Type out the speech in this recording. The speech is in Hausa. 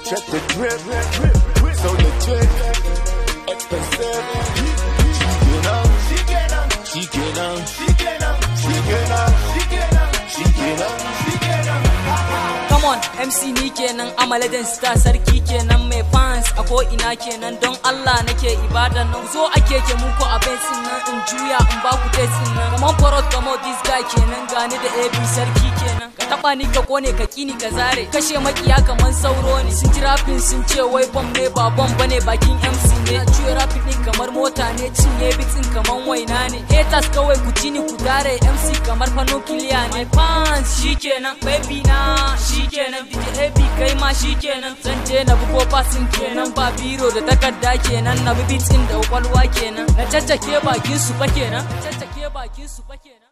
Check the drip, so legit, expensive. She get up, she get up, she get up, she get up, she get up, she get up, she get up. Come on, MC ni kenan Amaladin star sarki kenan mai fans a ko ina kenan don Allah nake ibada nan zo ake ke muku a bensin nan in juya in ba ku tesin nan kaman farot kamo this guy kenan gani da AB sarki kenan ka taba ni ka kone ka kini ka zare kashe makiya kaman sauro ne sun ji rafin sun ce wai bom ne ba bom bane bakin MC ne juya rafin din kamar mota ne cinye bitin kaman waina ne haters kawai ku ci ni ku dare MC kamar fano kiliya ne fans shikenan baby na shikenan DJ AB kai ma shikenan zan je na bugo fasin kenan ba biro da takarda kenan na bi bitin da kwakwalwa kenan na caccake bakin su fa kenan na caccake bakin su fa kenan